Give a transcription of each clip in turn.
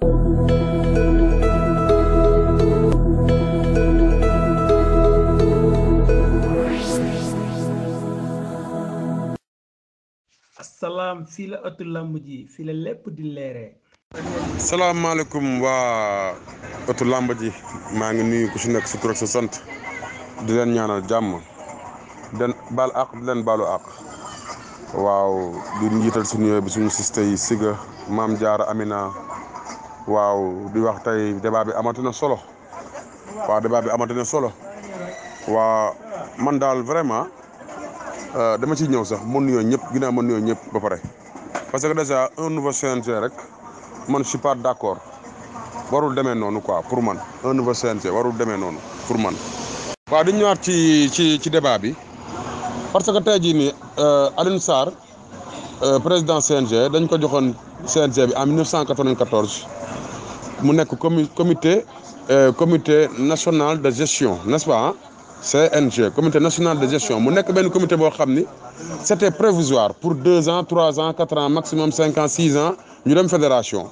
asalaam fii la ëttu lamb ji fii la lépp di leeree. salaamaaleykum waa ëttu làmb ji maa ngi nuyu ku si nekk sa tur ak sa sant di leen ñaanal jàmm den baal àq di leen baalu àq waaw di njiital suñu yooyu bi suñu siste yi Siga Maam Jaara Amina waaw di wax tey débat bi amati na solo waaw débat bi amati na solo waa man daal vraiment dama ciy ñëw sax mën nuyoo ñëpp ginnaaw mën nuyoo ñëpp ba pare parce que déjà un nouveau CNG rek man je suis pas d'accord warul demee noonu quoi pour man un nouveau CNG warul demee noonu pour man. waaw di ñëwaat ci ci ci débat bi parce que tey jii nii Alioune Sarr président CNG dañ ko joxoon CNG bi en 1994 mu nekk comi comité comité national de gestion n'est-ce pas CNG comité national de gestion mu nekk benn comité boo xam ni c'était prévisoire pour deux ans trois ans quatre ans maximum cinq ans six ans ñu dem fédération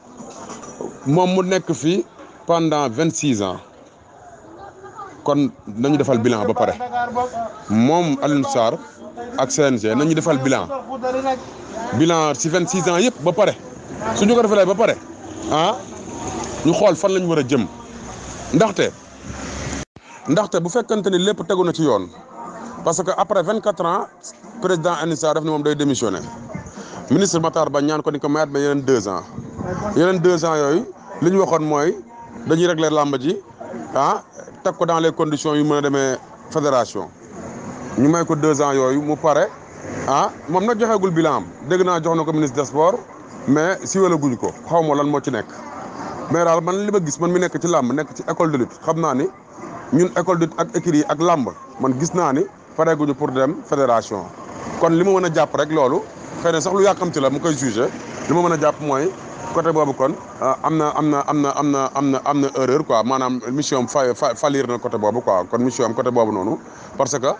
moom mu nekk fii pendant vingt six ans kon nañu defal bilan ba pare moom Alioune Sarr ak CNG nañu defal bilan bilan si vingt six ans yëpp ba pare suñu ko defalee ba pare ah ñu xool fan lañu war a jëm ndaxte ndaxte bu fekkante ni lépp tegu na ci yoon parce que après vingt quatre ans président Alioune Sarr def ni moom day démissionné ministre Matar Ba ñaan ko ni ko mayaat ba yeneen deux ans yeneen deux ans yooyu li ñu waxoon mooy dañuy régler làmb ji ah teg ko dans les conditions yu mën a demee fédération ñu may ko deux ans yooyu mu pare ah moom nag joxeegul bilan am dégg naa jox na ko ministre des sports mais si wala guñ ko xaw ma lan moo ci nekk mais daal man li ma gis man mi nekk ci làmb nekk ci école de lutte xam naa ni ñun école de lutte ak écurie yi ak làmb man gis naa ni pareeguñu pour dem fédération kon li ma mën a jàpp rek loolu xëy na sax lu yàkkamti la mu koy jugé li ma mën a jàpp mooy côté boobu kon am na am na am na am na am na am na erreur quoi maanaam mission am fa falir na côté boobu quoi kon mission am côté boobu noonu parce que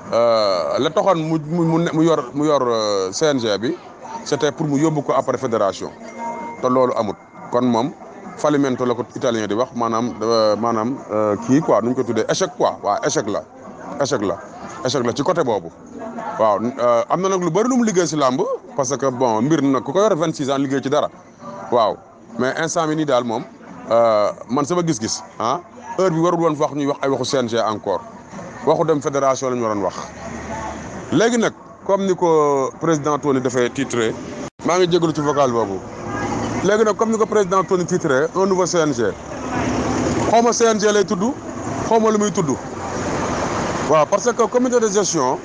la taxoon mu mu mu yor mu yor CNG bi c'était pour mu yóbbu ko après fédération te loolu amut kon moom fallimento la ko italien di wax maanaam maanaam kii quoi nu ñu ko tuddee échec quoi waaw échec la échec la échec la ci côté boobu waaw am na nag lu bëri lu mu liggéey si làmb parce que bon mbir nag ku ko yor vingt six ans liggéey ci dara waaw mais instant bi nii daal moom man sama gis-gis ah heure bi warul woon wax ñuy wax ay waxu CNG encore waxu dem fédération la ñu waroon wax. léegi nag comme ni ko président Tony dafay titré maa ngi jégalu ci vocal boobu léegi nag comme ni ko président Tony titré un nouveau CNG xaw ma CNG lay tudd xaw ma lu muy tudd waaw parce que comité de gestion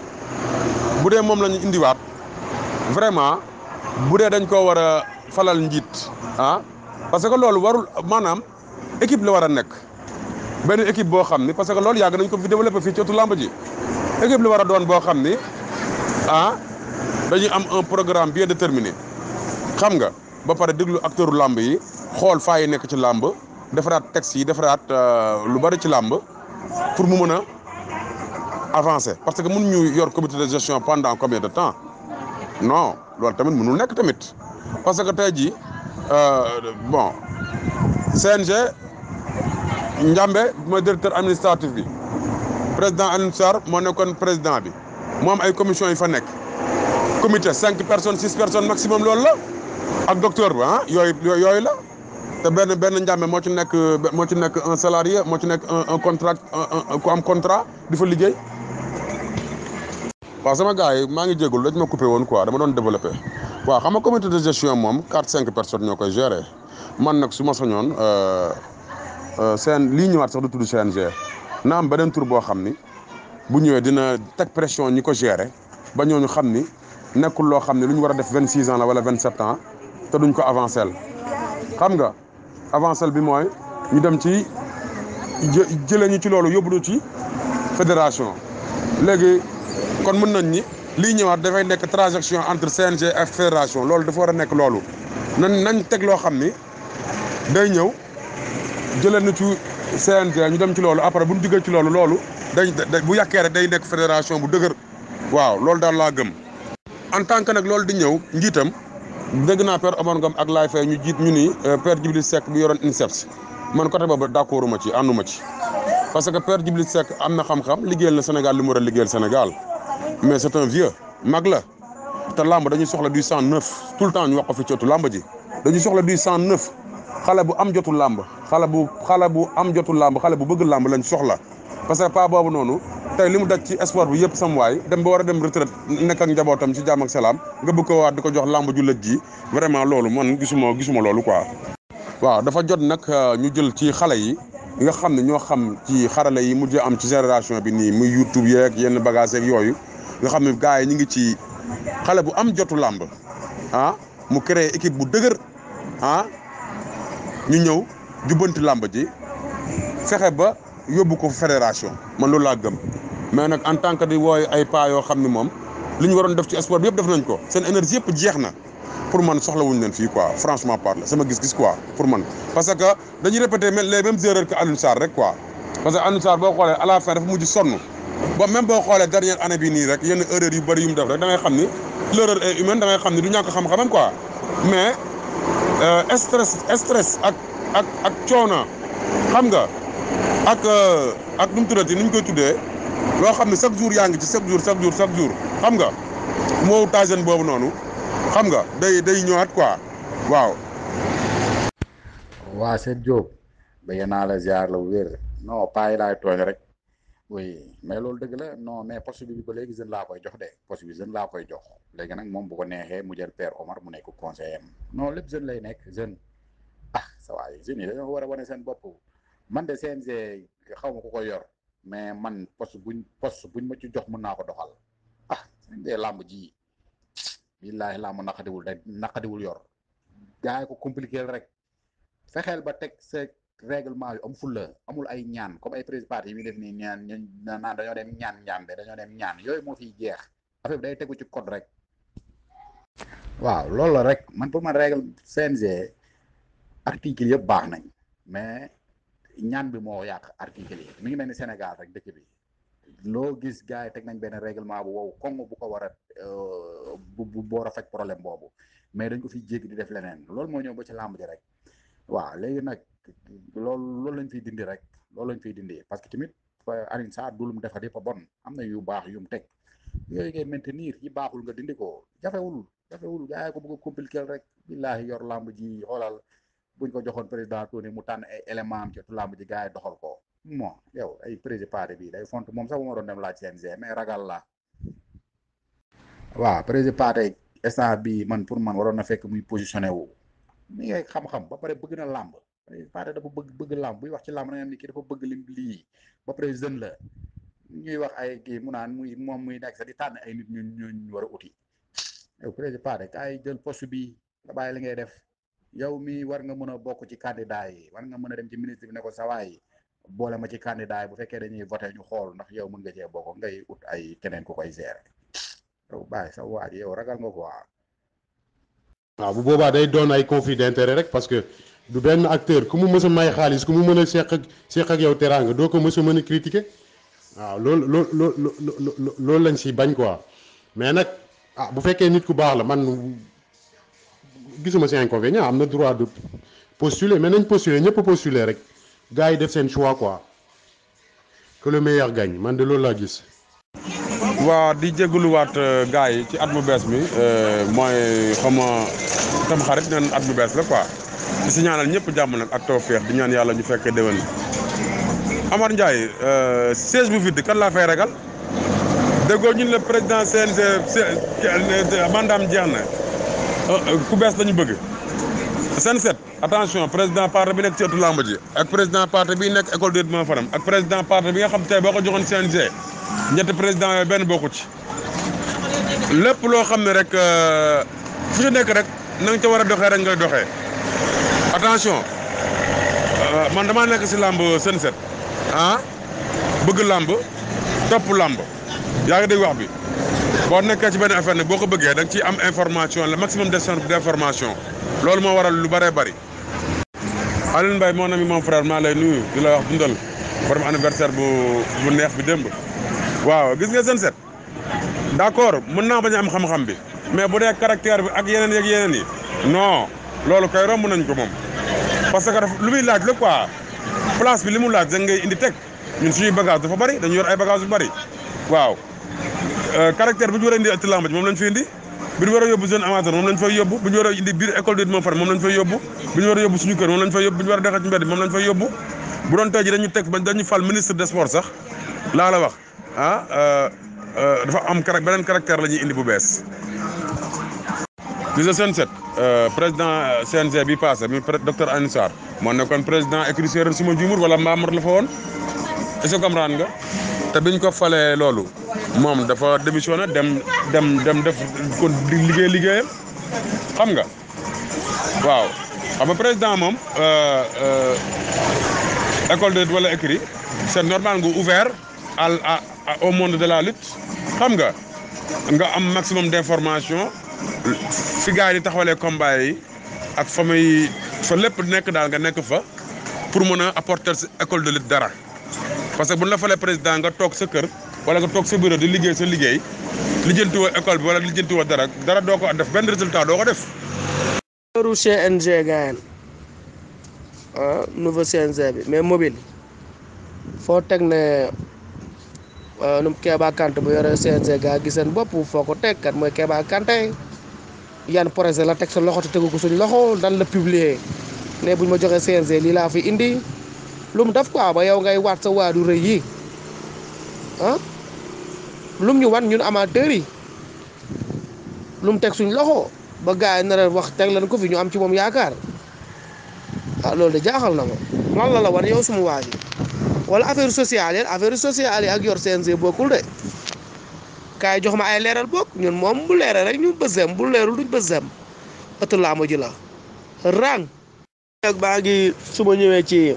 bu dee moom la ñu indiwaat vraiment bu dee dañ koo war a falal njiit ah parce que loolu warul maanaam équipe la war a nekk benn équipe boo xam ni parce que loolu yàgg nañ ko fi développé fii ci ëttu làmb ji équipe la war a doon boo xam ni ah dañuy am un programme bien déterminé xam nga ba pare déglu acteuru làmb yi xool faa yi nekk ci làmb defaraat texte yi defaraat lu bari ci làmb pour mu mën a avancer parce que mënuñu yor comité de gestion pendant combien de temps non loolu tamit mënul nekk tamit parce que tey jii bon CNG Njambe mooy directeur administratif bi président Alioune Sarr moo nekkoon président bi mu am ay commission yi fa nekk comité cinq personnes six personnes maximum loolu la ak docteur bi ah yooyu yooyu la te benn benn Njambe moo ci nekk moo ci nekk un salarié moo ci nekk un un contrat ku am contrat di fa liggéey waaw sama gars yi maa ngi jégalu dañ ma coupé woon quoi dama doon développé waaw xam nga comité de gestion moom quatre cinq personnes ñoo koy gérer man nag su ma soñoon CN lii ñëwaat sax du tudd CNG na am beneen tur boo xam ni bu ñëwee dina teg pression ñi ko gérer ba ñooñu xam ni nekkul loo xam ne lu ñu war a def vingt six ans la wala vingt sept ans te duñ ko avancé xam nga avancé bi mooy ñu dem ci jë jëlee ñu ci loolu yóbbu ñu ci fédération léegi. kon mën nañ ni lii ñëwaat dafay nekk transaction entre CNG ak fédération loolu dafa war a nekk loolu nañ nañ teg loo xam ni day ñëw jëlee na ci CNG ñu dem ci loolu après bu ñu diggee ci loolu loolu day bu yàkkee rek day nekk fédération bu dëgër waaw loolu daal laa gëm. en tant que nag loolu di ñëw njiitam dégg naa père Omar Ngom ak Laay Faye ñu jiit ñu ni père Djibril Seck bi yoroon INSEPS man côté boobu d'accord ma ci ànduma ci parce que père Djibril Seck am na xam-xam liggéeyal na Sénégal li mu war a liggéeyal Sénégal mais c'est un vieux mag la te làmb dañuy soxla du sang neuf tout le temps ñu wax ko fi cootu làmb ji dañuy soxla du sang neuf xale bu am jotu làmb xale bu xale bu am jotu làmb xale bu bëgg làmb lañ soxla parce que pas boobu noonu tey li mu daj ci sport bi yëpp sam waay dem ba war a dem retraite nekk ak njabootam ci jàmm ak salaam nga bëgg ko waat di ko jox làmb ju lëj ji vraiment loolu man gisuma gisuma loolu quoi. waaw dafa jot nag ñu jël ci xale yi nga xam ne ñoo xam ci xarala yi mujj am ci génération bi nii muy YouTube yeeg yenn bagage yeeg yooyu nga xam ne gars yi ñu ngi ci xale bu am jotu làmb ah mu créé équipe bu dëgër ah ñu ñëw jubbanti làmb ji fexe ba yóbbu ko fédération man loolu laa gëm mais nag en tant que di wooy ay pas yoo xam ne moom li ñu waroon def ci sport bi yëpp def nañ ko seen énergie yëpp jeex na pour man soxlawuñ leen fii quoi franchement parle sama gis-gis quoi pour man parce que dañuy répéter les mêmes erreurs que Alioune Sarr rek quoi parce que Alioune Sarr boo xoolee à la fin dafa mujj sonn ba même boo xoolee dernière année bi nii rek yenn erreurs yu bëri yu mu def rek da ngay xam ni l'erreur est humaine da ngay xam ni du ñàkk xam-xamam quoi mais stress stress ak ak ak coono xam nga ak ak nu mu tuddati ni ñu koy tuddee loo xam ne chaque jour yaa ngi ci chaque jour chaque jour chaque jour xam nga moo tajen boobu noonu xam nga day day ñëwaat quoi waaw. waa seen Diop bëgg naa la ziar la wér non paa yi laay tooñ rek oui mais loolu dëgg la non mais poste bi ba léegi jeune laa koy jox de poste bi jeune laa koy jox léegi nag moom bu ko neexee mu jël père Omar mu nekk conseiller am non lépp jeune lay nekk jeune ah sa waay jeunes yi dañoo war a wane seen bopp man de CNG xaw ma ku ko yor mais man poste buñ poste buñ ma ci jox mën naa ko doxal ah CNG làmb ji billaahi làmb naqadiwul da naqadiwul yor gaa yi ko compliqué rek fexeel ba teg sa règlement yu am fulla amul ay ñaan comme ay président yi muy def nii ñaan ñu naan dañoo dem ñaan ñaan de dañoo dem ñaan yooyu moo fiy jeex affaire bi day tegu ci code rek waaw loolu la rek man pour man règle CNG article yëpp baax nañ mais ñaan bi moo yàq article yi mi ngi mel ni Sénégal rek dëkk bi loo gis gars yi teg nañ benn règlement bu wow kongo bu ko war a bu bu boor a faj problème boobu mais dañ ko fi jéggi di def leneen loolu moo ñëw ba ci làmb ji rek waaw léegi nag loolu loolu lañ fiy dindi rek loolu lañ fiy dindi parce que tamit Alioune Sarr du lu mu defar yëpp a bon am na yu baax yu mu teg yooyu ngay maintenir yi baaxul nga dindi ko jafewul jafewul gars yi ko bëgg a compliquer rek billaahi yor làmb ji xoolal buñ ko joxoon président Tony mu tànn ay élément am ci làmb ji gars yi doxal ko bon yow ay président bi day font moom sax bu ma doon dem laaj CNG mais ragal la waaw président instant bi man pour man waroon na fekk muy positionné wu mi ngay xam-xam ba pare bëgg na làmb Pathé dafa bëgg bëgg làmb buy wax ci làmb na nga ni kii dafa bëgg lim lii ba pare jeune la ñuy wax ay kii mu naan muy moom muy nekk sax di tànn ay nit ñu ñu war a uti yow président Pathé kaay jël poste bi nga bàyyi li ngay def yow mi war nga mën a bokk ci candidat yi war nga mën a dem ci ministre bi ne ko sawaay boole ma ci candidat yi bu fekkee dañuy voté ñu xool ndax yow mën nga cee bokk ngay ut ay keneen ku koy gérer yow bàyyi sa waa ji yow ragal nga ko waa waaw bu boobaa day doon ay conflit d'intérêt rek parce que du benn acteur ku mu mës a may xaalis ku mu mën a seq ak seq ak yow teraanga doo ko mës a mën a critiquer waaw loolu loolu loolu loolu lañ si bañ quoi mais nag ah bu fekkee nit ku baax la man gisuma si inconvénient am na droit de postuler mais nañ postuler ñëpp postuler rek gars yi def seen choix quoi que le meilleur gagne man de loolu laa gis. waa di jégaluwaat gars yi ci at mu bees mi mooy xama tam xarit neen at mu bees la quoi di si ñaanal ñëpp jàmm nag ak tawfeex di ñaan yàlla ñu fekkee déwén Amar Ndiaye siège bu vide kan laa fay ragal déggoo ñun le président CNG mandaam jeex na ku bees lañu bëgg seen set attention président parti bi nekk ci ëttu làmb ji ak président parti bi nekk école de développement Fadam ak président parti bi nga xam tey boo ko joxoon CNG ñetti président yooyu benn bokku ci lépp loo xam ne rek fu ñu nekk rek na nga ca war a doxee rek ngay doxee attention man damaa nekk si làmb seen set ah bëgg làmb topp làmb yaa ngi dégg wax bi boo nekkee ci benn affaire ne boo ko bëggee da nga ciy am information le maximum d' information loolu moo waral lu bëree bëri. Alioune Mbaye mon ami mon frère maa lay nuyu di la wax dundal borom anniversaire bu bu neex bi démb waaw gis nga seen set d' accord mën naa bañ a am xam-xam bi mais bu dee caractère bi ak yeneen yeeg yeneen yi non loolu kay romb nañ ko moom parce que daf lu muy laaj la quoi place bi li mu laaj da ngay indi teg ñun suñuy bagage dafa bari dañu yor ay bagage yu bari waaw caractère bi ñu war a indi ëtt làmb ji moom lañ fi indi bi ñu war a yóbbu jeune amateur moom lañ fay yóbbu bi ñu war a indi biir école de moom far moom lañ fay yóbbu bi ñu war a yóbbu suñu kër moom lañ fay yóbbu bi ñu war a dexal ci mbedd moom lañ fay yóbbu bu doon tey ji dañu teg ba dañu fal ministre des sports sax laa la wax ah dafa am carac beneen caractère la ñuy indi bu bees gis nga seen set président CNG bi passé mi docteur Alioune Sarr moo nekkoon président écurie Séeréer suma juumur wala Mbamar la fa woon est-ce que comprendre nga te biñ ko falee loolu moom dafa démissionné dem dem dem def kon di liggéey liggéeyam xam nga waaw xam nga président moom école de wala écurie c'est normal nga ouvert à au monde de la lutte xam nga nga am maximum d'information fi gars yi di taxawalee combat yi ak fa muy fa lépp nekk daal nga nekk fa pour mën a apporter sa école de lutte dara parce que bu ñu la falee président nga toog sa kër wala nga toog sa bureau di liggéey sa liggéey lijjanti woo école bi wala lijjanti woo dara dara doo ko def benn résultat doo ko def. nouveau CNG gaayen ah nouveau CNG bi mais mobile foo teg ne nu Kéba Kanté bu yore CNG gaa gi seen bopp foo ko teg kat mooy Kéba Kanté yan projet la teg sa loxo te tegu ko suñ loxo dan la publier ne buñ ma joxee CNG lii laa fi indi lu mu def quoi ba yow ngay waat sa waadu rëy yi ah lum ñu wan ñun amateurs yi lu mu teg suñ loxo ba gars yi nar a wax teg leen ko fi ñu am ci moom yaakaar ah loolu de jaaxal na ma lan la la wan yow suma waa ji wala affaire sociale yi affaire sociale yi ak yor CNG bokkul de kaay jox ma ay leeral bokk ñun moom bu leeral rek ñu bësem bu leerul duñ bësem ëtt làmb ji la rang ak baa ngi su ma ñëwee ci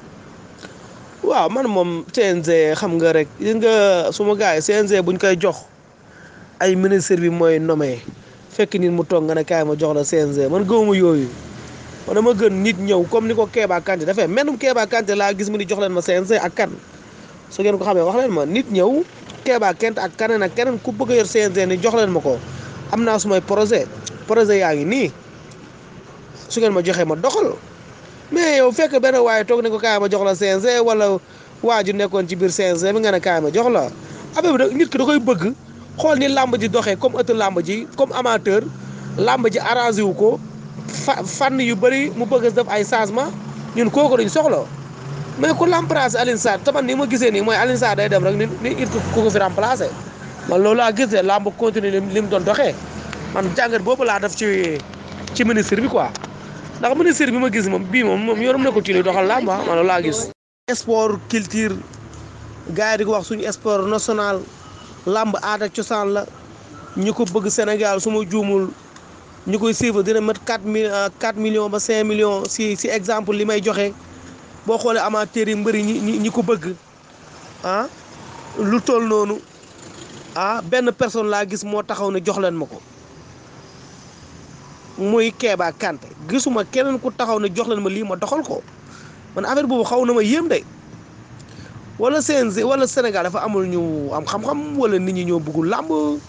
waaw man moom CNG xam nga rek gis nga suma gars yi CNG buñ koy jox ay ministre bi mooy nommé fekk nit mu toog nga ne kaay ma jox la CNG man gëwuma yooyu man dama gën nit ñëw comme ni ko Kéba Kanté dafay menum Kéba Kanté laa gis mu ni jox leen ma CNG ak kan su ngeen ko xamee wax leen ma nit ñëw Kéba Kanté ak keneen ak keneen ku bëgg a yor CNG ni jox leen ma ko am naa sumay projet projet yaa ngi nii su ngeen ma joxee ma doxal mais yow fekk benn waaye toog ne ko kaay ma jox la CNG wala waa ju nekkoon ci biir CNG bi nga ne kaay ma jox la affaire bi da nit ki da koy bëgg xool ni làmb ji doxee comme ëtt làmb ji comme amateur làmb ji arrangé wu ko fa fànn yu bëri mu bëgg a def ay changement ñun kooku dañ soxla mais ku remplacer Alioune Sarr taman ni ma gisee nii mooy Alioune Sarr day dem rek ni ni it ku ko fi remplacer man loolu laa gis de làmb continuer li mu doon doxee man jàngat boobu laa def ci ci ministre bi quoi ndax ministre bi ma gis moom bii moom moom yoonam nekkul ci luy doxal làmb man loolu laa gis. sport culture gars yi di ko wax suñu sport national làmb aada cosaan la ñu ko bëgg Sénégal su ma juumul. ñu koy suivre dina mat quatre mille quatre millions ba cinq millions si si exemple li may joxe boo xoolee amateurs yi mbëri ñi ñi ko bëgg ah lu toll noonu ah benn personne laa gis moo taxaw ne jox leen ma ko muy Kéba Kanté gisuma keneen ku taxaw ne jox leen ma lii ma doxal ko man affaire boobu xaw na ma yéem de wala CNG wala Sénégal dafa amul ñu am xam-xam wala nit ñi ñoo bëggul làmb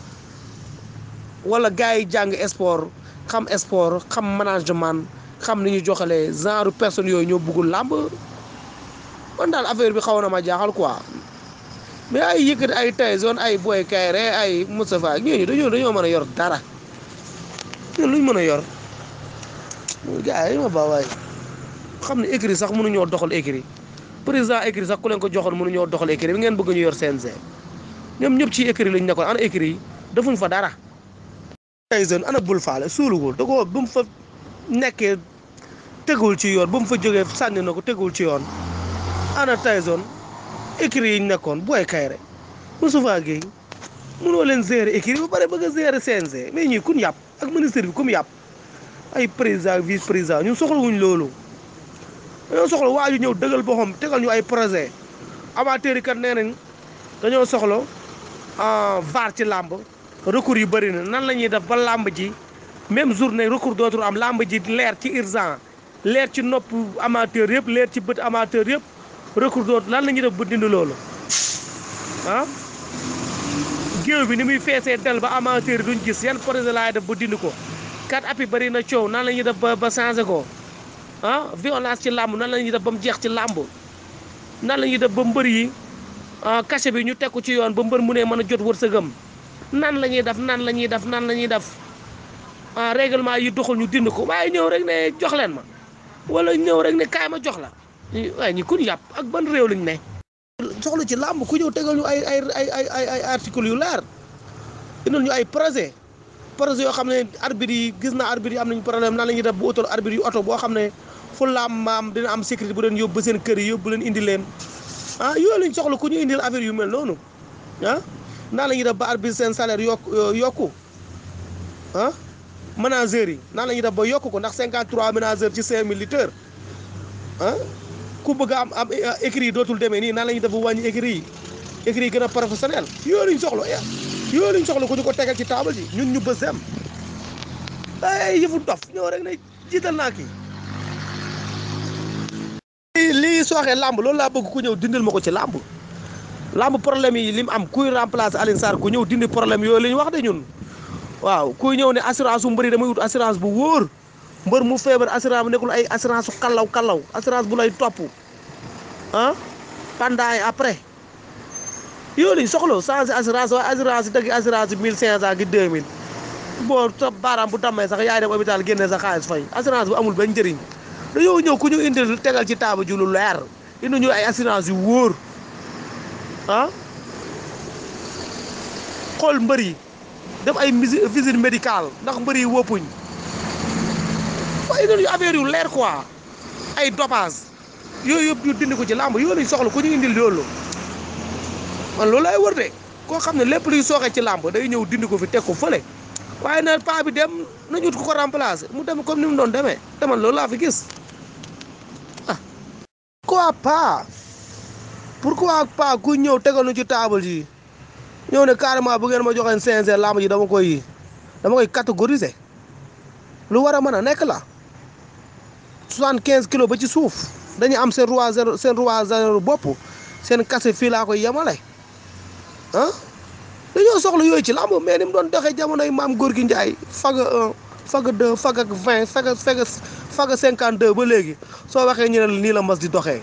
wala gars yi jàng sport. xam sport xam management xam ni ñu joxalee genre personne yooyu ñoo bëggul làmb man daal affaire bi xaw na ma jaaxal quoi mais ay yëkkati ay Tyson ay Boy Kayre ay Moustapha ñooñu dañoo dañoo mën a yor dara ñun luñ mën a yor gars yi ma ba waay xam ne écrit sax mënuñoo doxal écrit président écrit sax ku leen ko joxoon mënuñoo doxal écrit bi ngeen bëgg ñu yor CNG ñoom ñëpp ci écrit lañ nekkoon ana écrit yi defuñ fa dara. Tyson ana bul faale suulugul da ko ba mu fa nekkee tegul ci yoon ba mu fa jógee sànni na ko tegul ci yoon ana Tyson écrit yi ñu nekkoon booy kayre Moustapha Guèye mënoo leen gérer écrit ba pare bëgg a gérer CNG mais ñii kun yàpp ak ministre bi kum yàpp ay président vice président ñun soxla wuñ loolu dañoo soxla waa ju ñëw dëggal boppam tegal ñu ay projet amateurs yi kat nee nañ dañoo soxla VAR ci làmb recours yu bëri na nan la ñuy def ba làmb ji même journée recours dootul am làmb ji leer ci urgent leer ci nopp amateur yëpp leer ci bët amateur yëpp recours dootul lan la ñuy def ba dindi loolu ah géew bi ni muy feesee del ba amateur yi duñ gis yan projet laay def ba dindi ko kat appi bëri na coow nan la ñuy def ba ba changé ko ah violence ci làmb nan la ñuy def ba mu jeex ci làmb nan la ñuy def ba mbër yi cachet bi ñu teg ko ci yoon ba mbër mu ne mën a jot wërsëgam nan la ñuy def nan la ñuy def nan la ñuy def ah règlement yi doxul ñu dind ko waaye ñëw rek ne jox leen ma wala ñëw rek ne kaay ma jox la waaye ñi kun yàpp ak ban réew lañ ne. soxla ci làmb ku ñëw tegal ñu ay ay ay ay ay ay articles yu leer indil ñu ay projet projet yoo xam ne arbitre yi gis na arbitre yi am nañu problème nan la ñuy def bu utal arbitre yu oto boo xam ne fu làmb maam dina am sécurité bu leen yóbbu ba seen kër yi yóbbu leen indi leen ah yooyu lañ soxla ku ñu indil affaire yu mel noonu ah nan la ñuy def ba arbitre seen salaire yokk yokku ah manageurs yi nan la ñuy def ba yokku ko ndax 53 manageurs ci 5000 litres ah ku bëgg a am am écrit yi dootul demee nii nan la ñuy def ba wàññi écrit yi écrit yi gën a professionnel yooyu lañ soxla yooyu lañ soxla ku ñu ko tegal ci table ji ñun ñu bës dem ay yëfu dof ñëw rek ne jiital naa kii lii sooxee làmb loolu laa bëgg ku ñëw dindil ma ko ci làmb làmb problème yi li mu am kuy remplacer Alioune Sarr ku ñëw dindi problème yooyu la ñu wax de ñun waaw kuy ñëw ne assurance bu mbëri damay wut assurance bu wóor mbër mu feebar assurance bu nekkul ay assurance su kallaw kallaw assurance bu lay topp ah pendant et après yooyu lañ soxla changé assurance waaye assurance yi dëgg assurance yi mille cinq cent gi deux mille boo sa baaraam bu dammee sax yaay dem hôpital génne sa xaalis fay assurance bu amul benn njëriñ dañoo ñëw ku ñu indil tegal ci taaba ju lu leer indi ñu ay assurance yu wóor ah xool mbër yi def ay visite médicale ndax mbër yi wóppuñ waaye indi ñu affaire yu leer quoi ay dopage yooyu yëpp ñu dindi ko ci làmb yooyu lañ soxla ku ñu indil loolu man loolu lay wër de koo xam ne lépp luy sooxee ci làmb day ñëw dindi ko fi teg ko fële waaye na paa bi dem nañu ut ko ko remplacer mu dem comme ni mu doon demee te man loolu laa fi gis ah. pourquoi pas pourquoi pas ku ñëw tegal ñu ci table ji ñëw ne carrément bu ngeen ma joxeen CNG làmb ji dama koy dama koy catégoriser lu war a mën a nekk la soixante quinze kilos ba ci suuf dañu am seen roi zéro seen roi zéro bopp seen kase fii laa koy yemale ah dañoo soxla yooyu ci làmb mais ni mu doon doxee jamonoy maam góor gi Njaay faga un faga deux faga vingt faga faga faga cinquante deux ba léegi soo waxee ñu ne nii la mas di doxee.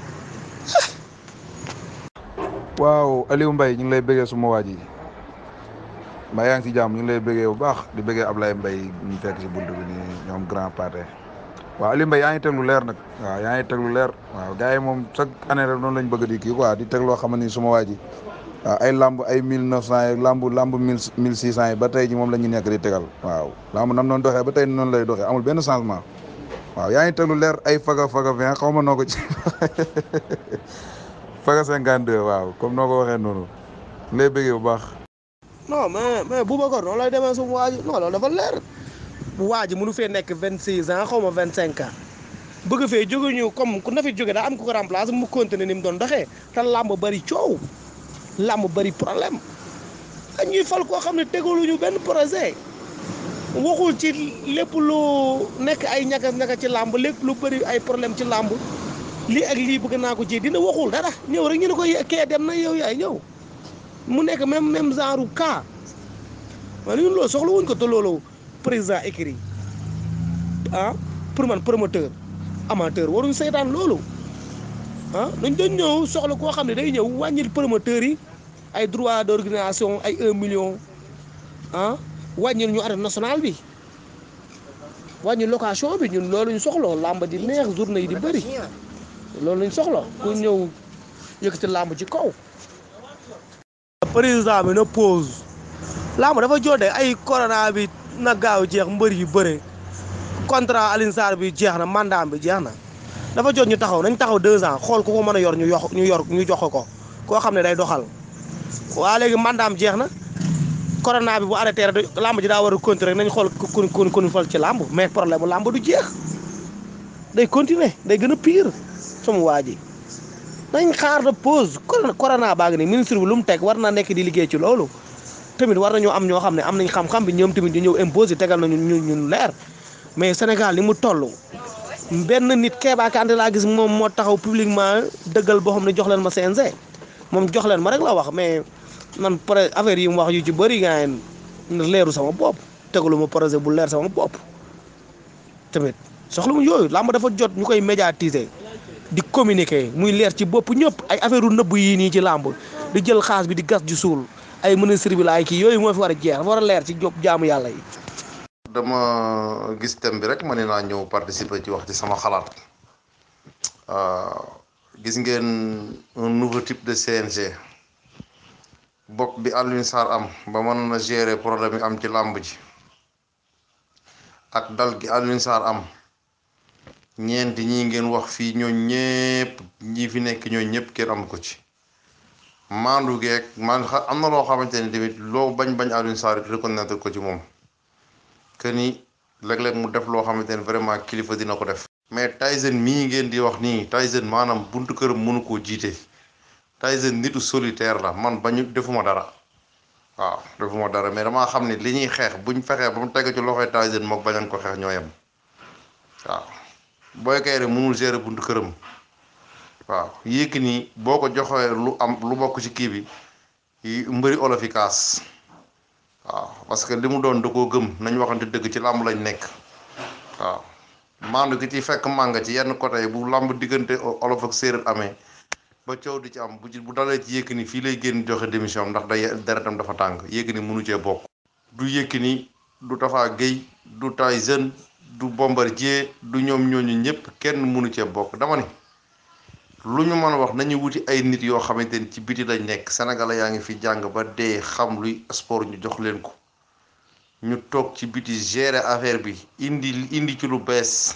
waaw Aliou Mbaye ñu ngi lay bëggee suma waa ji mbaa yaa ngi si jàmm ñu ngi lay bëggee bu baax di bëggee Ablaye Mbaye ñu fekk si bunt bi nii ñoom grand pâté waaw Aliou Mbaye yaa ngi teg lu leer nag waaw yaa ngi teg lu leer waaw gars yi moom chaque année rek noonu lañ bëgg di kii quoi di teg loo xam ni suma waa ji waaw ay lamb ay mille neuf cent yi lamb lamb mille mille six cent yi ba tey ji moom la ñu nekk di tegal waaw lamb nam noonu doxee ba tey noonu lay doxee amul benn changement waaw yaa ngi teg lu leer ay faga faga vingt xaw ma noo ko ci faga cinquante deux waaw comme noo ko waxee noonu lay bëggee bu baax non mais mais Boubacar noonu lay demee sumu waa ji non loolu dafa leer bu waa ji mënu fee nekk vingt six ans xaw ma vingt cinq ans bëgg fee jóge ñu comme ku na fi jóge daa am ku ko remplacer mu continuer ni mu doon doxee te làmb bari coow làmb bari problème dañuy fal koo xam ne tegaluñu benn projet waxul ci lépp lu nekk ay ñakas ñakas ci làmb lépp lu bëri ay problème ci làmb lii ak lii bëgg naa ko ci dina waxul dara ñëw rek ñu ne ko kee dem na yow yaay ñëw mu nekk même même genre cas wala ñun loolu soxla wuñ ko te loolu président écrit ah pour man promoteur amateur waruñ seetaan loolu ah dañ doon ñëw soxla koo xam ne day ñëw wàññil promoteur yi ay droit d'organisation ay un million ah wàññil ñu arène nationale bi wàññi location bi ñun loolu ñu soxla làmb di neex journée yi di bëri loolu lañ soxla ku ñëw yëkkati làmb ci kaw. président bi na pause làmb dafa jotee ay corona bi na gaaw jeex mbër yu bëre contrat Alioune Sarr bi jeex na mandat bi jeex na dafa jot ñu taxaw nañ taxaw deux ans xool ku ko mën a yor ñu yox ñu yor ñu jox ko koo xam ne day doxal waa léegi mandaam jeex na corona bi bu arrêté rek làmb ji daa war a continuer nañ xool ku ku ku fal ci làmb mais problème mu làmb du jeex day continuer day gën a pire sama waa ji nañ xaar de pause corona baa ngi nii ministre bi lu mu teg war na nekk di liggéey ci loolu tamit war nañoo am ñoo xam ne am nañ xam-xam bi ñoom tamit ñu ñëw imposé tegal nañu ñu ñun leer mais Sénégal ni mu toll benn nit Kéba Kanté laa gis moom moo taxaw publiquement dëggal boo xam ne jox leen ma CNG moom jox leen ma rek la wax mais man pare affaire yi mu wax yu ci bëri nga leeru sama bopp tegalu ma projet bu leer sama bopp tamit soxla mu yooyu làmb dafa jot ñu koy médiatiser di communiquer muy leer ci bopp ñëpp ay affaire u nëbb yii nii ci làmb di jël xaas bi di gas di suul ay ministre bi la ay kii yooyu moo fi war a jeex dafa war a leer ci job jaamu yàlla yi dama gis thème bi rek ma ne naa ñëw participer ci wax ci sama xalaat gis ngeen un nouveau type de CNG bopp bi Alioune Sarr am ba mën na gérer problème yi am ci làmb ji ak dal gi Alioune Sarr am ñeenti ñi ngeen wax fii ñoo ñépp ñi fi nekk ñoo ñépp kenn am ko ci maandu geeg man am na loo xamante ni tamit loo bañ bañ Alioune Sarr reconnaître ko ci moom que ni léeg-léeg mu def loo xamante ni vraiment kilifa dina ko def. mais Tyson mii ngeen di wax nii Tyson maanaam buntu këram mënu koo jiite Tyson nitu solitaire la man bañu defuma dara waaw defuma dara mais damaa xam ne li ñuy xeex buñ fexee ba mu teg ci loxoy Tyson mook bañan ko xeex ñoo yem waaw Boy Kaïré mënul gérer buntu këram waaw Yékini boo ko joxee lu am lu bokk ci kii bi mbëri olof yi kaas waaw parce que li mu doon da koo gëm nañ waxante dëgg ci làmb lañ nekk waaw maandu gi ci fekk mànga ci yenn côté yi bu làmb diggante olof ak séeréer amee ba coow di ci am bu ci bu dalee ci Yékini fii lay génn joxe démission ndax day deretam dafa tàng Yékini mënu cee bokk du Yékini du Tafa Gueye du Tyson du Bombardier du ñoom ñooñu ñëpp kenn mënu cee bokk dama ni lu ñu mën a wax nañu wuti ay nit yoo xamante ni ci biti lañ nekk Sénégal yaa ngi fi jàng ba dee xam luy sport ñu jox leen ko ñu toog ci biti gérer affaire bi indi indi ci lu bees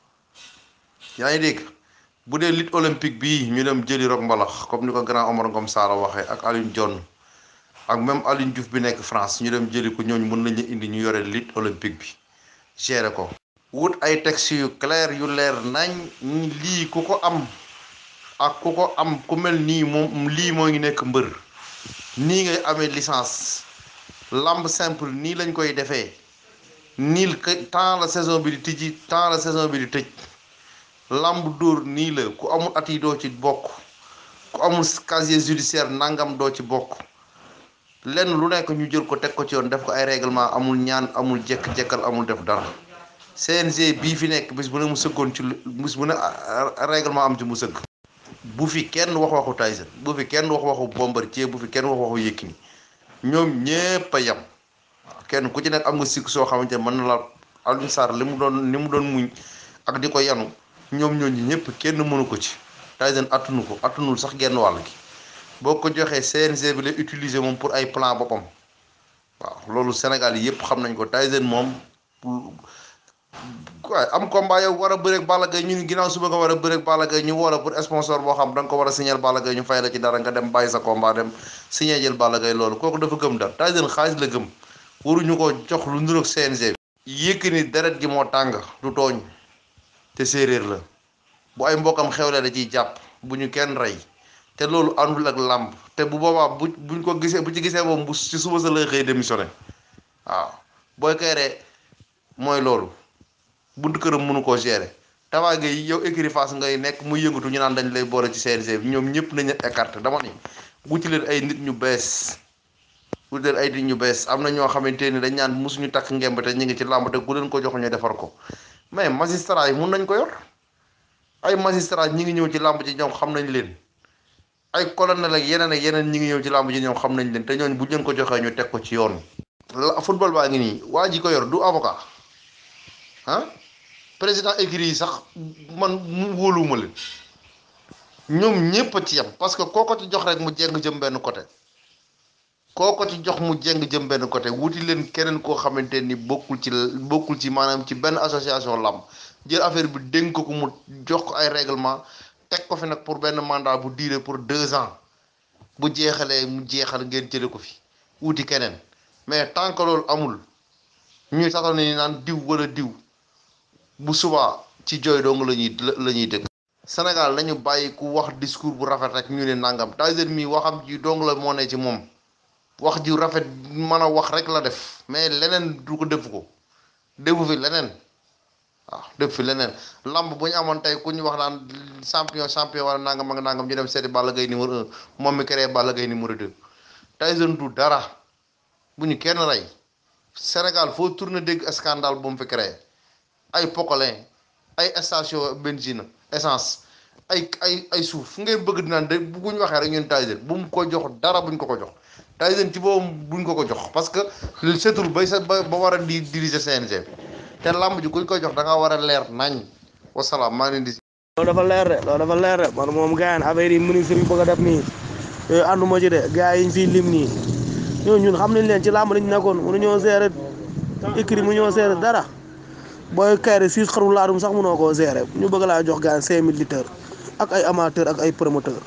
yaa ngi dégg bu dee lutte olympique bii ñu dem jëli rok mbalax comme ni ko grand Omar Ngom Saara waxee ak Alioune Dione ak même Alioune Diouf bi nekk France ñu dem jëli ko ñooñu mën nañu indi ñu yore lutte olympique bi gérer ko. wut ay textes yu clair yu leer nañ lii ku ko am ak ku ko am ku mel nii moom lii moo ngi nekk mbër nii ngay amee licence. lamb simple nii lañ koy defee nii temps la saison bi di tijji temps la saison bi di tëj lamb dóor nii la ku amul at yi doo ci bokk ku amul casier judiciaire nangam doo ci bokk lenn lu nekk ñu jël ko teg ko ci yoon def ko ay règlement amul ñaan amul jekk-jekkal amul def dara CNG bii fi nekk bis bu ne mu sëggoon ci bis bu ne règlement am ci mu sëgg bu fi kenn wax waxu Tyson bu fi kenn wax waxu Bombardier bu fi kenn wax waxu Yékini ñoom ñépp a yem waaw kenn ku ci nekk am nga sikk soo xamante ne mën na la Alioune Sarr li mu doon li mu doon muñ ak di ko yanu ñoom ñooñu ñëpp kenn mënu ko ci Tyson attunu ko attunul sax genn wàll gi boo ko joxee CNG bi lay utiliser moom pour ay plan boppam waaw loolu Sénégal yi yëpp xam nañ ko Tyson moom waaye am combat yow war a bëreeg Balla Gaye ñu ni ginnaaw suba nga war a bëreeg Balla Gaye ñu woo la pour sponsor boo xam da nga ko war a signer Balla Gaye ñu fay la ci dara nga dem bàyyi sa combat dem signer jël Balla Gaye loolu kooku dafa gëm dara Tyson xaalis la gëm waruñu ko jox lu nduroog CNG bi Yékini deret gi moo tàng du tooñ te séeréer la bu ay mbokkam xewle da ciy jàpp bu ñu kenn rey te loolu àndul ak làmb te bu boobaa bu buñ ko gisee bu ci gisee moom bu ci suba sa lay xëy démissionné waaw Boy Kaïré mooy loolu buntu këram mënu koo gérer Tapha Gueye yow écurie Fass ngay nekk muy yëngatu ñu naan dañ lay boole ci CNG bi ñoom ñëpp nañu écarté dama ni wuti leen ay nit ñu bees wuti leen ay nit ñu bees am na ñoo xamante ni dañ naan mosuñu takk ngemb te ñu ngi ci làmb te ku leen ko jox ñu defar ko mais magistrat yi mun nañ ko yor ay magistrat ñi ngi ñëw ci làmb ji ñoom xam nañ leen ay colonel ak yeneen ak yeneen ñi ngi ñëw ci làmb ji ñoom xam nañ leen te ñooñ bu leen ko joxee ñu teg ko ci yoon la football baa ngi nii waa ji ko yor du avocat ah président écurie yi sax man mu wóoluwuma leen ñoom ñépp a ci yem parce que koo ko ci jox rek mu jeng jëm benn côté koo ko ci jox mu jeng jëm benn côté wuti leen keneen koo xamante ni bokkul ci bokkul ci maanaam ci benn association làmb jël affaire bi dénk ko mu jox ko ay règlement teg ko fi nag pour benn mandat bu duré pour deux ans bu jeexalee mu jeexal ngeen jële ko fi wuti keneen mais tant que loolu amul ñuy taxaw ne ni naan diw wala diw bu subaa ci jooy dong la ñuy la ñuy dëkk Sénégal nañu bàyyi ku wax discours bu rafet rek ñu ne nangam Tyson mii waxam ji dong la moo ne ci moom wax ji rafet mën a wax rek la def mais leneen du ko def ko defu fi leneen waaw def fi leneen lamb bu ñu amoon tey ku ñu wax naan champion champion wala nangam ak nangam ñu dem seeti Balla Gaye numéro un moom mi créé Balla Gaye numéro deux Tyson du dara bu ñu kenn rey Sénégal foo tourné dégg scandale bu mu fi créé ay pocolin ay station benzine essence ay ay ay suuf fu ngay bëgg di naan de bu ñu waxee rek ñun Tyson bu mu ko jox dara buñ ko ko jox Tyson ci boobu buñ ko ko jox parce que setul bay sa ba ba war a di diriger CNG te làmb ji kuñ koy jox da nga war a leer nañ wasalaam maa ngi leen di. loolu dafa leer de loolu dafa leer de man moom gars yi affaire yi ministre yi bëgg a def nii yooyu ànduma ci de gars yi ñu fiy lim nii ñoo ñun xam nañ leen ci làmb lañ nekkoon mënuñoo gérer écrit mënuñoo gérer dara booy kayre six xaru laadum sax mënoo koo gérer ñu bëgg laa jox gars yi cinq mille litres ak ay amateur ak ay promoteur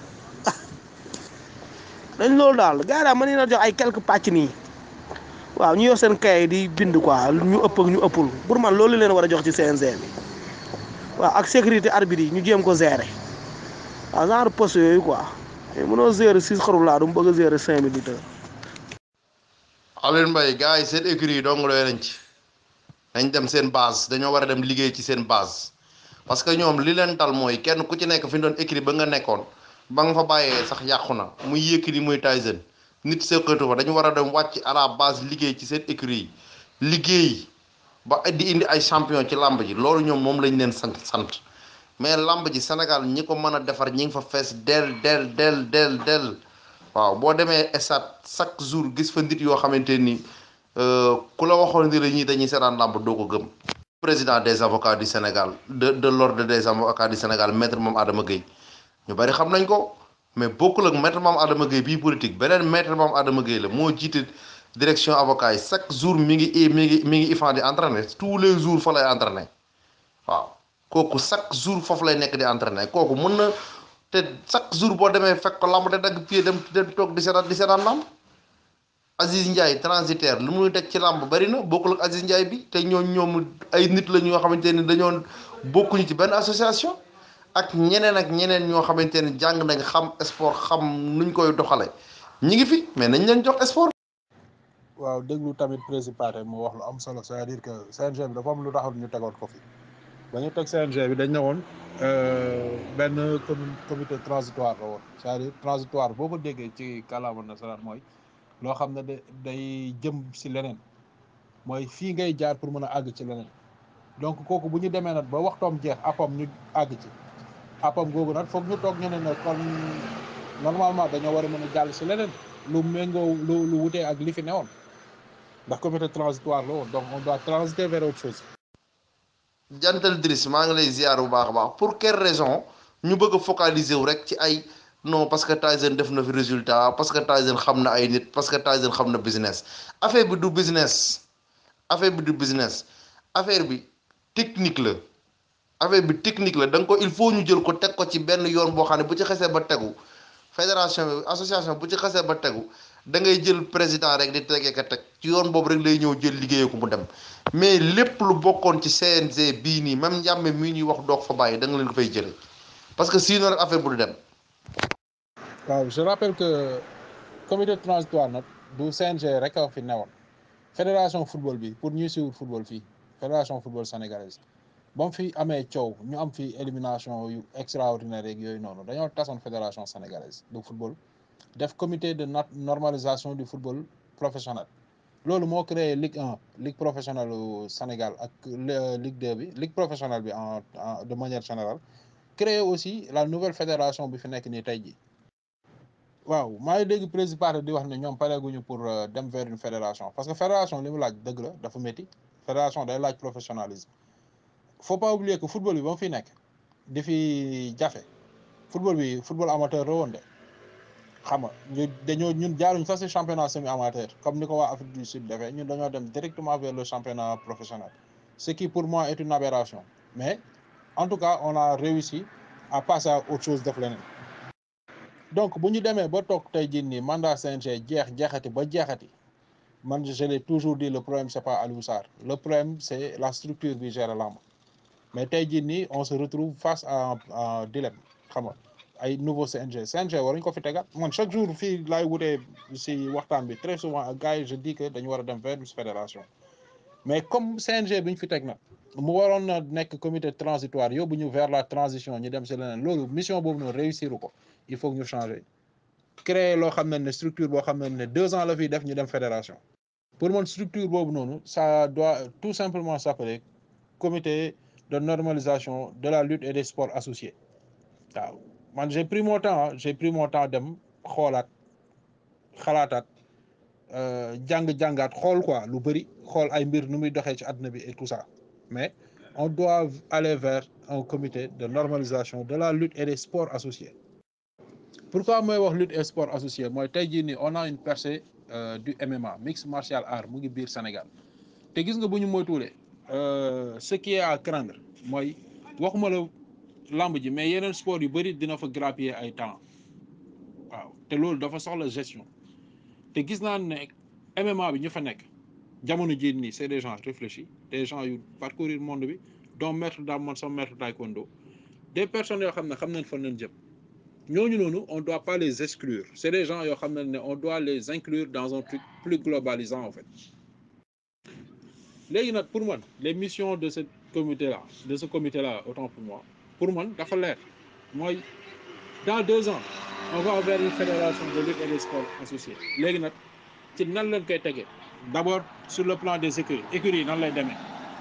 dañ loolu daal gars yi daal mën na jox ay quelques pàcc nii waaw ñu yor seen kay di bind quoi ñu ëpp ak ñu ëppul pour man loolu leen war a jox ci CNG bi waaw ak sécurité arbitre yi ñu jéem ko gérer waaw genre poste yooyu quoi mais mënoo gérer six xaru laa du mu bëgg a gérer cinq mille litres Alioune Mbaye gars yi seen écurie yi dong doy nañ ci dañ dem seen base dañoo war a dem liggéey ci seen base parce que ñoom li leen dal mooy kenn ku ci nekk fi ñu doon écurie ba nga nekkoon ba nga fa bàyyee sax yàqu na muy Yékini muy Tyson nit seqatu fa dañu war a dem wàcc à la base liggéey ci seen écurie yi liggéey ba di indi ay champion ci làmb ji loolu ñoom moom lañ leen sant sant mais làmb ji Sénégal ñi ko mën a defar ñi ngi fa fees del del del del del waaw boo demee stade chaque jour gis fa nit yoo xamante ni ku la waxoon ni la ñii dañuy seetaan làmb doo ko gëm président des avocats du Sénégal de de l'ordre des avocats du Sénégal maître Mame Adama Gueye ñu bari xam nañ ko mais bokkul ak maître Mame Adama Gueye bii politique beneen maître Mame Adama Gueye la moo jiite direction avocat yi chaque jour mi ngi mi ngi mi ngi ifan di entraîner tous les jours fa lay entraîner waaw kooku chaque jour foofu lay nekk di entraîner kooku mën na te chaque jour boo demee fekk ko lamb te dagg pied dem dem toog di seetaan di seetaan lamb Aziz Ndiaye transitaire lu muy teg ci lamb bari na bokkul ak Aziz Ndiaye bi te ñoo ñoom ay nit la ñoo xamante ni dañoo bokkuñu ci benn association ak ñeneen ak ñeneen ñoo xamante ni jàng nañ xam sport xam nuñ koy doxale ñi ngi fi mais nañ leen jox sport waaw déglu tamit président mu wax lu am solo c'est-à-dire que CNG bi dafa am lu taxoon ñu tegoon ko fi ba ñu teg CNG bi dañ ne woon benn comité transitoire la woon c'est-à-dire transitoire boo ko déggee ci kàllaama nasaraan mooy loo xam ne da day jëm si leneen mooy fii ngay jaar pour mën a àgg ci leneen donc kooku bu ñu demee nag ba waxtoom jeex appam ñu àgg ci appam googu nag foog ñu toog ñu ne ne kon normalement dañoo war a mën a jàll si leneen lu méngoo lu lu wutee ak li fi newoon ndax comité transitoire la woon donc on doit transiter vers autre chose. jantal Driss maa ngi lay ziar bu baax a baax pour quelle raison ñu bëgg a focaliser wu rek ci ay non parce que Tyson def na fi résultat parce que Tyson xam na ay nit parce que Tyson xam na business affaire bi du business affaire bi du business affaire bi technique la affaire bi technique la da nga ko il faut ñu jël ko teg ko ci benn yoon boo xam ne bu ci xesee ba tegu fédération bi association bu ci xesee ba tegu da ngay jël président rek di tegee ka teg ci yoon boobu rek lay ñëw jël liggéeyee ko mu dem mais lépp lu bokkoon ci CNG bii nii même njàmme mii ñuy wax doog fa bàyyi da nga leen ko fay jëlee parce que sinon rek affaire bu du dem. waaw je rappelle que comité transitoire nag du CNG rek a fi newoon fédération football bi pour ñuy suivre football fii fédération football sénégalaise ba mu fi amee coow ñu am fi élimination yu extraordinaire yeeg yooyu noonu dañoo tasoon fédération sénégalaise de football def comité de normalisation du football professionnel loolu moo créé Ligue 1 Ligue professionnelle au Sénégal ak Ligue 2 bi Ligue professionnelle bi en de manière générale créé aussi la nouvelle fédération bi fi nekk nii tey jii waaw maa ngi dégg président di wax ne ñoom pareeguñu pour dem vers une fédération parce que fédération li mu laaj dëgg la dafa métti fédération day laaj professionnalisme faut pas oublier que football bi ba mu fi nekk di fi jafe football bi football amateur la woon de xam nga ñu dañoo ñun jaaruñ sax si championnat semi amateur comme ni ko waa Afrique du Sud defee ñun dañoo dem directement vers le championnat professionnel ce qui pour moi est une aberration mais en tout cas on a réussi à passer à autre chose def leneen donc bu ñu demee ba toog tey jii nii mandat CNG jeex jeexati ba jeexati man je l'ai toujours dit le problème c'est pas Aliou Sarr le problème c'est la structure bi gère lamb mais tey jii nii on se retrouve face à un dilemme xam nga ay nouveau CNG CNG waruñ ko fi tegaat man chaque jour fii laay wutee si waxtaan bi très souvent ak gars yi je dis que dañu war a dem vers une fédération mais comme CNG bi ñu fi teg nag mu waroon na nekk comité transitoire yóbbu ñu vers la transition ñu dem si leneen loolu mission boobu noonu réussir ko il faut que ñu changer créer loo xam ne ne structure boo xam ne ne deux ans la fiy def ñu dem fédération pour man structure boobu noonu ça doit tout simplement s'appeler comité de normalisation de la lutte et des sports associés waaw man j'ai pris mon temps j'ai pris mon temps dem xoolaat xalaataat jàng-jàngaat xool quoi lu bëri xool ay mbir nu muy doxee ci àdduna bi et tout ça mais on doit aller vers un comité de normalisation de la lutte et des sports associés pourquoi mooy wax lutte et sport associé mooy tey jii nii on a une percée euh, du MMA mixed martial art mu ngi biir Sénégal te gis nga bu ñu moytuwulee ce qui est à craindre mooy waxuma la lamb ji mais yeneen sport yu bëri dina fa grappiller ay temps waaw te loolu dafa soxla gestion te gis naa ne MMA bi ñu fa nekk jamono jii nii c'est des gens réfléchis des gens yu parcourir monde bi dont maître Dame man sama maître taekwondo des personnes yoo xam ne xam nañ fan lañ jëm ñooñu noonu on doit pas les exclure c'est des gens yoo xam ne ne on doit les inclure dans un truc plus globalisant en fait léegi nag pour man les missions de ce comité là de ce comité là autant pour moi pour man dafa leer mooy dans deux ans on va vers une fédération de lutte et des sports associés léegi nag ci nan lañ koy tegee d'abord sur le plan des écuries écuries yi nan lay demee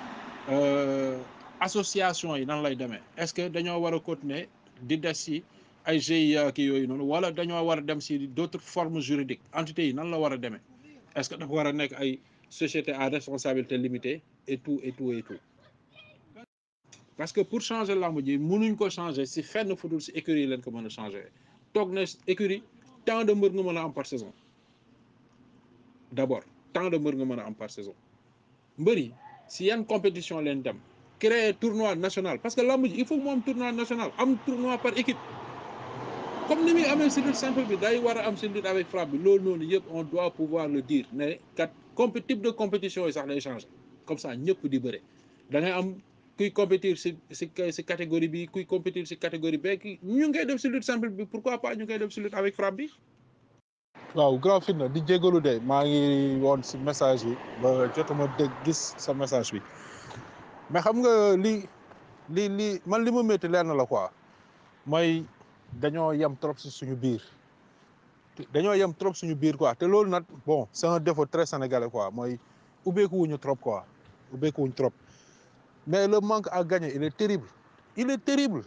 association yi nan lay demee est-ce que dañoo war a continuer di des ci ay GIE ki yooyu noonu wala dañoo war a dem ci d'autres formes juridiques entités yi nan la war a demee est-ce que dafa war a nekk ay société à responsabilité limitée et tout et tout et tout parce que pour changer lamb ji mënuñ ko changer ci fenn fudul ci écurie yi leen ko mën a changer toog na écurie tant de mbër nga mën a am par saison d'abord tant de mbër nga mën a am par saison mbër yi ci yan compétition leen dem créer tournoi national parce que lamb ji il faut mu am tournoi national am tournoi par équipe comme ni muy amee ci lutte simple bi day war a am ci lutte avec frappe bi loolu noonu yëpp on doit pouvoir le dire ne kat compé type de compétition yi sax day changer comme ça ñëpp di bëre da ngay am kuy compétir ci ci ci catégorie bi kuy compétir ci catégorie B ki ñu ngay def ci lutte simple bi pourquoi pas ñu koy def ci lutte avec frappe bi. waaw grand fitna di jégalu de maa ngi woon ci message yi ba jotuma dégg gis sa message bi mais xam nga li li li man li ma métti leer na la quoi mooy dañoo yem trop ci suñu biir dañoo yem trop suñu biir quoi te loolu nag bon c'est un défaut très sénégalais quoi mooy ubbeeku wuñu trop quoi ubbeeku wuñu trop mais le manque à gagner il est terrible il est terrible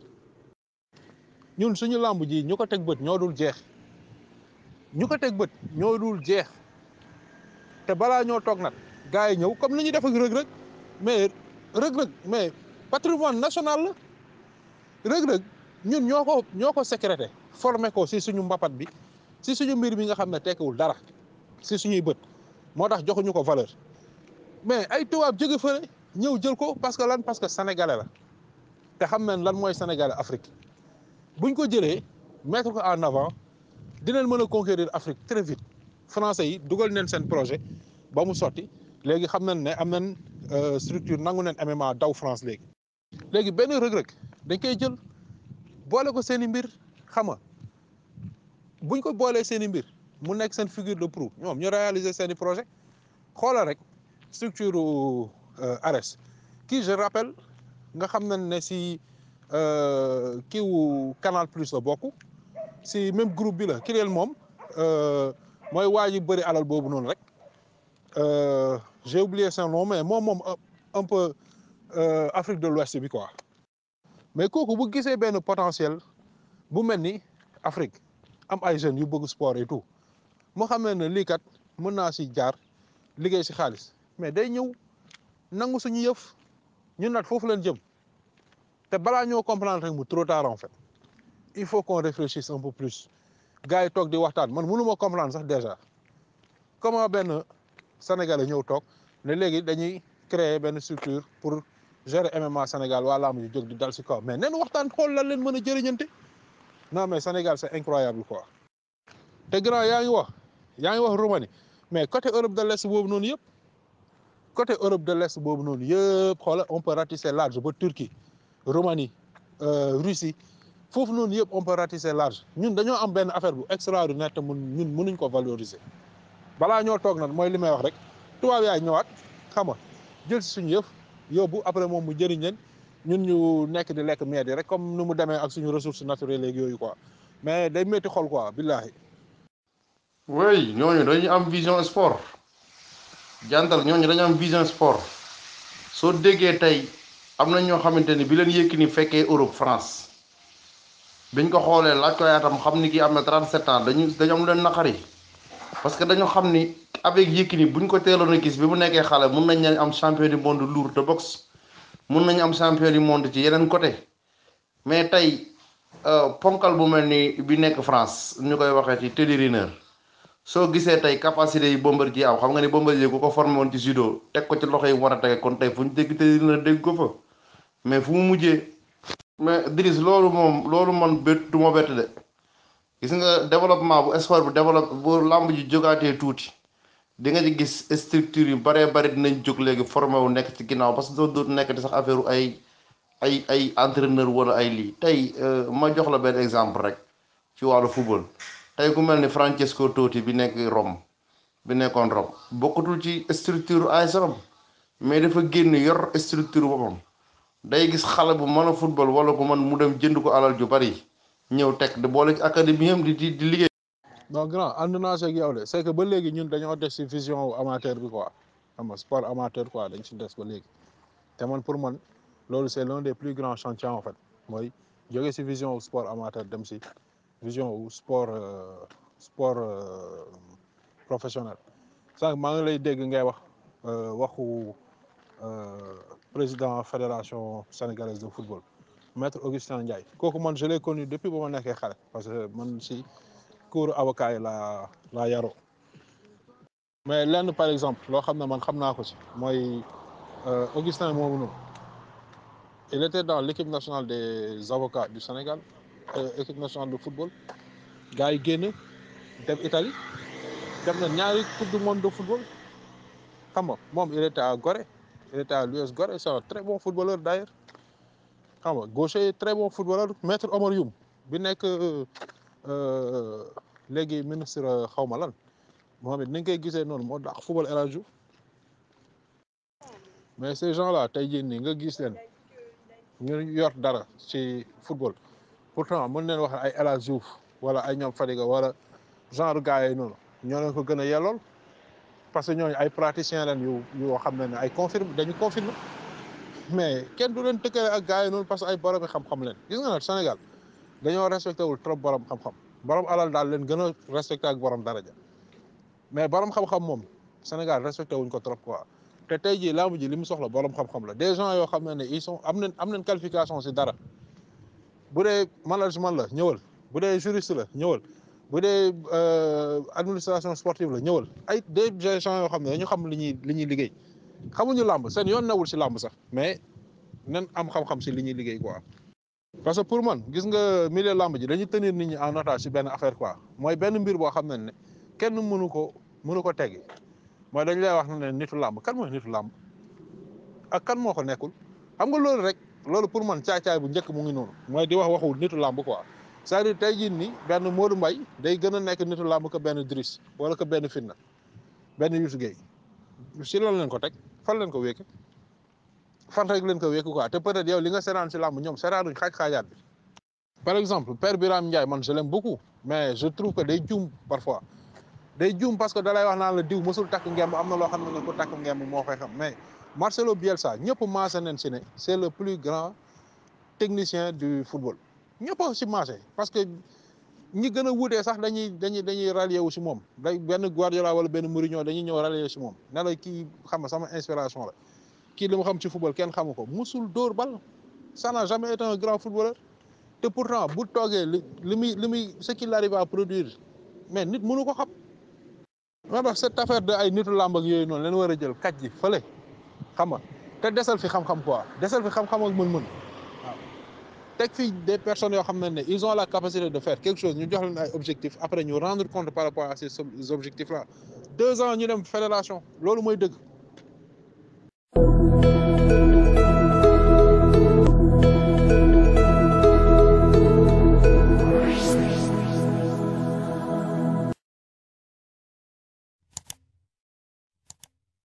ñun suñu làmb ji ñu ko teg bët ñoo dul jeex ñu ko teg bët ñoo dul jeex te balaa ñoo toog nag gars yi ñëw comme ni ñuy def ak rëg-rëg mais rëg-rëg mais patrimoine national la rëg-rëg ñun ñoo ko ñoo ko sécrété formé ko si suñu mbapat bi si suñu mbir bi nga xam ne tekkiwul dara si suñuy bët moo tax joxuñu ko valeur mais ay tubaab jóge fële ñëw jël ko parce que lan parce que sénégalais la te xam nañ lan mooy sénégalais Afrique buñ ko jëlee mettre ko en avant dinañ mën a conquérir Afrique très vite français yi dugal neen seen projet ba mu sotti léegi xam nañ ne am nañ structure nangu neen MMA daw France léegi léegi benn rëg-rëg dañ koy jël boole ko seen i mbir xam nga buñ ko boolee seen i mbir mu nekk seen figure de proue ñoom ñu réaliser seen i projet xoolal rek structure ARES kii je rappelle nga xam nañ ne si kiiwu Canal Plus la bokk si même groupe bi la Kireel moom mooy waa ji bëri alal boobu noonu rek j'ai oublié son nom mais moom moom un peu Afrique de l'Ouest bi quoi mais kooku bu gisee benn potentiel bu mel ni Afrique am ay jeunes yu bëgg sport et tout moo xam ne lii kat mën naa si jaar liggéey si xaalis mais day ñëw nangu suñu yëf ñun nag foofu leen jëm te balaa ñoo comprendre rek mu trop tard en fait il faut qu'on réfléchisse un peu plus gars yi toog di waxtaan man mënu ma comprendre sax déjà comment benn sénégalais ñëw toog ne léegi dañuy créer benn structure pour gérer MMA Sénégal waa làmb ji jóg di dal si kaw mais nen waxtaan xool lan leen mën a jëriñante non mais Sénégal c'est incroyable quoi te grand yaa ngi wax yaa ngi wax Roumanie mais côté Europe de l'Est boobu noonu yëpp côté Europe de l'Est boobu noonu yëpp xoola on peut ratisser large ba Turquie Roumanie Russie foofu noonu yëpp on peut ratisser large ñun dañoo am benn affaire bu extraordinaire te mun ñun mënuñ ko valoriser balaa ñoo toog nag mooy li may wax rek tubaab yaay ñëwaat xam nga jël si suñu yëf yóbbu après moom mu jëriñ leen ñun ñu nekk di lekk meed yi rek comme nu mu demee ak suñu ressources naturelles léegi yooyu quoi mais day métti xol quoi billahi oui ñooñu dañu am vision sport jantal ñooñu dañu am vision sport soo déggee tey am na ñoo xamante ni bi leen Yékini fekkee Europe France biñ ko xoolee laaj ko yaatam xam ni kii am na 37 ans dañu dañu am lu leen naqari parce que dañu xam ni avec Yékini buñ ko teeloon a gis bi mu nekkee xale mun nañ leen am champion du monde lourd de boxe mun nañu am champion du monde ci yeneen côté mais tey ponkal bu mel ni bi nekk France ñu koy waxee ci Teddy Riner soo gisee tey capacité yi Bombardier am xam nga ni Bombardier ku ko formé woon ci judo teg ko ci loxo yi mu war a tege kon tey fu ñu dégg Teddy Riner dégg ko fa mais fu mu mujjee mais Driss loolu moom loolu man bét du ma bett de gis nga développement bu sport bu développe bu làmb ji jógaatee tuuti di nga ci gis structure yu baree bari dinañ jóg léegi formé wu nekk ci ginnaaw parce que doo dootu nekk di sax affaire ay ay ay entraîneur wala ay lii tey ma jox la benn exemple rek ci wàllu football tey ku mel ni Francesco Totti bi nekk Rome bi nekkoon Rome bokkatul ci structure AS Rome mais dafa génn yor structure boppam day gis xale bu mën a football wala ku mën mu dem jënd ko alal ju bari ñëw teg di boole ci académie am di di di liggéey. non grand ànd naa si ak yow de c'est que ba léegi ñun dañoo des si vision wu amateur bi quoi xam nga sport amateur quoi dañ si des ba léegi te man pour man loolu c'est l'un des plus grands chantiers en fait mooy jóge si vision wu sport amateur dem si vision wu sport euh, sport euh, professionnel sànq maa ngi lay dégg ngay wax euh, waxu euh, président fédération sénégalaise de football maître Augustin Ndiaye kooku man je l'ai connu depuis ba ma nekkee xale parce que man si cours avocat yi laa laa yaroo mais lenn par exemple loo xam ne man xam naa ko ci mooy euh, Augustin moomu noonu il était dans l'équipe nationale des avocats du Sénégal euh, équipe nationale de football gars yi génn dem Italie dem na ñaari coupe du monde de football xam nga moom il était à Gorée il était à l'US Gorée c'est un très bon footballeur d'ailleurs xam nga gaucher très bon footballeur maître Omar Youm bi nekk euh, léegi ministre xaw ma lan moom it ni nga koy gisee noonu moo dàq football El Hadj Diouf mais ces gens là tey jii nii nga gis leen ñu yor dara ci football pourtant mën leen wax ay El Hadj Diouf wala ay ñoom Fadiga wala genre gars yi noonu ñoo leen ko gën a yellool parce que ñooñu ay praticiens leen yu yoo xam ne ne ay confirme dañu confirmer mais kenn du leen tëkkale ak gars yi noonu parce que ay borom xam-xam leen gis nga nag Sénégal dañoo respecté wul trop borom xam-xam borom alal daal leen gën a respecté ak borom daraja mais borom xam-xam moom Sénégal respecté wuñ ko trop quoi te tey jii laamu ji li mu soxla borom xam-xam la des gens yoo xam ne ne ils sont am nañ am nañ qualification si dara bu dee management la ñëwal bu dee juriste la ñëwal bu dee administration sportive la ñëwal ay des gens yoo xam ne dañu xam li ñuy li ñuy liggéey xamuñu làmb seen yoon nawul si làmb sax mais nan am xam-xam si li ñuy liggéey quoi. parce que pour man gis nga milieu làmb ji dañuy tenir nit ñi en otage si benn affaire quoi mooy benn mbir boo xam ne ne kenn mënu ko mënu ko teggi mooy dañ lay wax ne nitu làmb kan mooy nitu làmb ak kan moo ko nekkul xam nga loolu rek loolu pour man caay-caay bu njëkk mu ngi noonu mooy di wax waxu nitu làmb quoi c'est-à-dire tey jii nii benn Modou Mbaye day gën a nekk nitu làmb que benn Driss wala que benn Fitna benn Youssou Gueye si lan leen ko teg fan leen ko wékk fan rek leen ko wékk quoi te peut-être yow li nga seetaan si làmb ñoom seetaanuñ xaaj-xaajaat bi par exemple Père Birame Ndiaye man je l'aime beaucoup mais je trouve que day juum parfois day juum parce que dalay wax naan la diw mësul takk ngemb am na loo xam ne ne ku takk ngemb moo koy xam mais Marcelo Bielsa ñëpp maase nañ si ne c'est le plus grand technicien du football ñëpp a si maase parce que ñi gën a wuutee sax dañuy dañuy dañuy rallier wu si moom day benn Guardiola wala benn Mourinho dañuy ñëw rallier si moom ne la kii xam nga sama inspiration la kii li mu xam ci football kenn xamu ko musul dóor bal ça n'a jamais été un grand footballeur te pourtant bu toogee li li muy li muy ce qu'il arrive à produire mais nit mënu ko xam moo tax cette affaire de ay nitu làmb ak yooyu noonu leen war a jël kaj ji fële xam nga te desal fi xam-xam quoi desal fi xam-xam ak mën-mën waaw teg fi des personnes yoo xam ne ne ils ont la capacité de faire quelque chose ñu jox leen ay objectifs après ñu rendre compte par rapport à ces objectifs là deux ans ñu dem fédération loolu mooy dëgg